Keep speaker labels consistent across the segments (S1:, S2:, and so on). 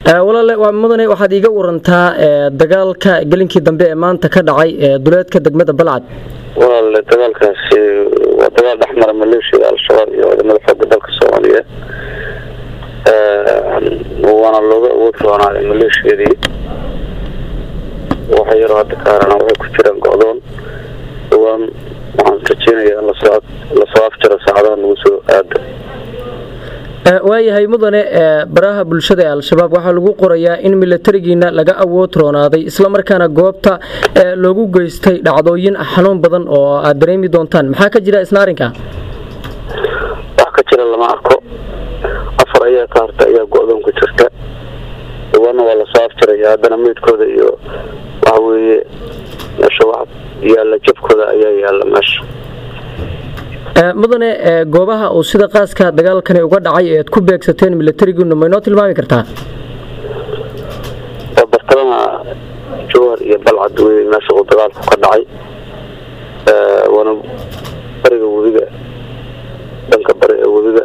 S1: walaale waa mudane waxaad iiga warantaa dagaalka gelinkii dambe ee maanta ka dhacay duleedka degmada balcad
S2: walaale dagaalkaasi waa dagaal dhexmara maleeshiyada al-shabaab iyo ciidamada xooga dalka soomaaliyeed waana looga awood roonaaday maleeshiyadii waxa yaroo hadda ka harana waxay ku jiraan go-doon dhawaan waxaan rajeynayaa in lasoo afjaro saacadaha nagu soo aada
S1: waayahay mudane baraha bulshada ee al-shabaab waxaa lagu qorayaa in milatarigiina laga awood roonaaday islamarkaana goobta loogu geystay dhacdooyin xanuun badan oo aad dareemi doontaan maxaa ka jira isna arrinka
S2: wax ka jira lama arko afar ayaa ka harta ayaa go-doon ku jirta dhawaanna waa lasoo afjaraya haddana meydkooda iyo waxa weeye meesha wax yaalla jabkooda ayaa yaalla meesha
S1: mudane goobaha uu sida qaaska dagaalkani uga dhacay ee aad ku beegsateen milatarigiinu ma inoo tilmaami kartaa
S2: waa bartamaha jowhar iyo balcad wey meesha uu dagaalku ka dhacay waana bariga webiga dhanka bari ee webiga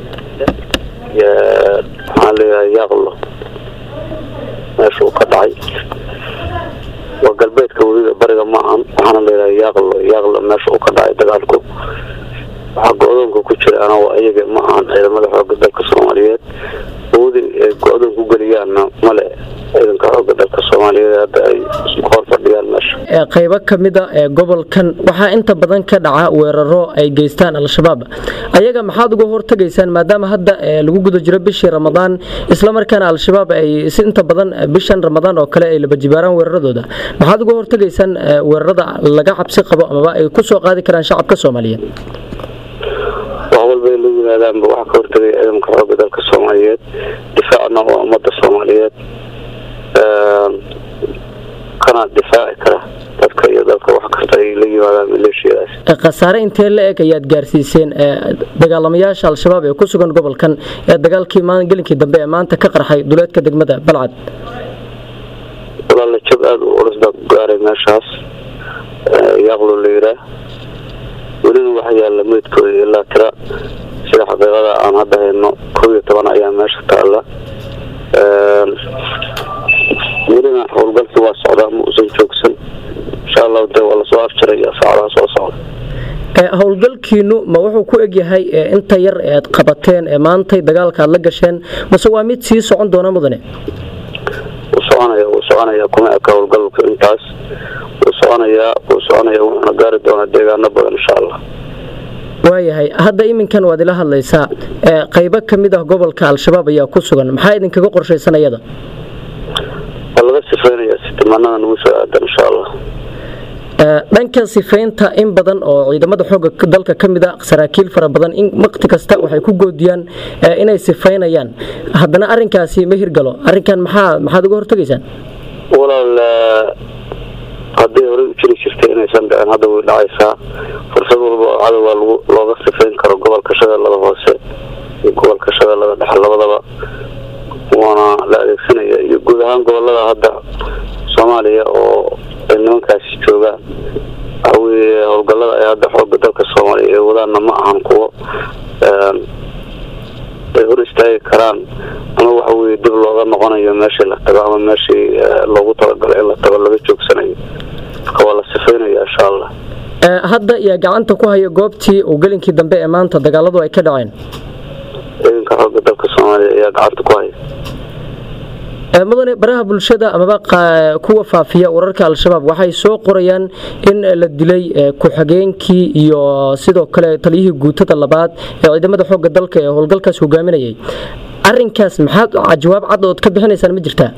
S2: maxaan leeyahay yaaqlo meesha uu ka dhacay waa galbeedka webiga bariga ma ahan waxaana leeyahay yaaqlo yaaqlo meesha uu ka dhacay dagaalku waxaa go-doonka ku jiraana waa iyaga ma ahan ciidamada xooga dalka soomaaliyeed awoodin ay go-doon ku geliyaanna male ciidanka xooga dalka soomaaliyeed hadda ay hor fadhiyaan meesha
S1: qaybo ka mida ee gobolkan waxaa inta badan ka dhaca weeraro ay geystaan al-shabaab ayaga maxaad uga hortagaysaan maadaama hadda lagu guda jiro bishii ramadaan islamarkaana al-shabaab ay si inta badan bishan ramadaan oo kale ay labajibaaraan weeraradooda maxaad uga hortagaysaan weerarada laga cabsi qabo amaba ay ku soo qaadi karaan shacabka soomaaliyeed
S2: wax walba ay la yimaadaanba waxaa ka hortagaya ciidanka xooga dalka soomaaliyeed difaacna waa ummadda soomaaliyeed kana difaaci kara dadka iyo dalka wax kasta ay la yimaadaan maleeshiyadaas
S1: khasaare intee la eg ayaad gaarsiiseen dagaalamayaasha al-shabaab ee ku sugan gobolkan ee dagaalkii gelinkii dambe ee maanta ka qarxay duleedka degmada balcad
S2: walaala jab aada u culus baa ku gaaray meeshaas yaaqlo la yiraa welina waxa yaalla meydkooda ilaa tira sida xaqiiqada aan hadda hayno kow iyo toban ayaa meesha taalla welina howlgalkii waa socdaa ma uusan joogsan insha allahu de waa lasoo afjaraya saacadaha soo socda
S1: howlgalkiinu ma wuxuu ku egyahay inta yar ead qabateen ee maantay dagaalka aad la gasheen mase waa mid sii socon doona mudane
S2: wuu soconaya wuu soconaya kuma eka howlgalka intaas wuu soconayaa wuu soconaya wuxuuna gaari doonaa deegaano badan insha allah
S1: waayahay hadda iminkan waad ila hadlaysaa qaybo ka mid ah gobolka al-shabaab ayaa ku sugan maxaa idinkaga qorshaysan ayada
S2: waa laga sifeynaya sitimaanada nagu soo aadan insha allah
S1: dhanka sifaynta in badan oo ciidamada xooga dalka ka mid a saraakiil fara badan in waqti kasta waxay ku goodiyaan inay sifaynayaan haddana arinkaasi ma hirgalo arinkan maxaa maxaad uga hortagaysaan
S2: walaal hadday horey u jiri jirtay inaysan dhicin hadda way dhacaysaa fursad walba oo cadowga looga sifayn karo gobolka shabeellada hoose iyo gobolka shabeellada dhexe labadaba waana la adeegsanaya iyo guud ahaan gobolada hadda soomaaliya oo ay nimankaasi joogaan waxaweye howlgallada ay hadda xooga dalka soomaaliya ay wadaanna ma ahan kuwo ay hor istaagi karaan ama waxa weye dib looga noqonayo meeshii la tago ama meeshii loogu talagalay in la tago laga joogsanayo marka waa la sifaynaya insha allah
S1: hadda yaa gacanta ku haya goobtii uu gelinkii dambe ee maanta dagaaladu ay ka dhaceen
S2: ciidanka xooga dalka soomaaliya ayaa gacanta ku haya
S1: mudane baraha bulshada amaba kuwa faafiya wararka al-shabaab waxay soo qorayaan in la dilay ku-xigeenkii iyo sidoo kale taliyihii guutada labaad ee ciidamada xooga dalka ee howlgalkaas hogaaminayay arinkaas maxaad jawaab cad ood ka bixinaysaan ma jirtaa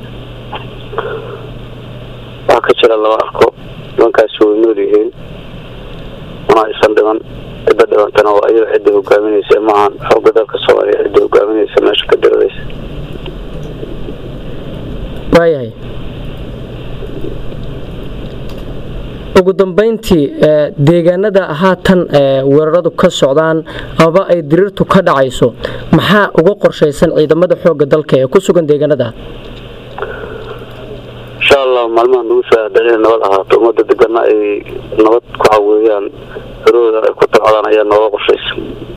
S2: wax ka jira lama arko nimankaasi way nool yihiin mana aysan dhiman cidda dhibantana waa ayaga cidda hogaaminaysa maahan xooga dalka soomaaliya cidda hogaaminaysa meesha ka diradaysa
S1: waayahay ugu dambayntii deegaanada haatan weeraradu ka socdaan amaba ay diriirtu ka dhacayso maxaa uga qorshaysan ciidamada xooga dalka ee ku sugan deegaanada
S2: insha allah maalmaha nagu soo aadan inay nabad ahaato ummadda degana ay nabad ku caweeyaan xerooda ay ku tabcadaan ayaa nooga qorshaysan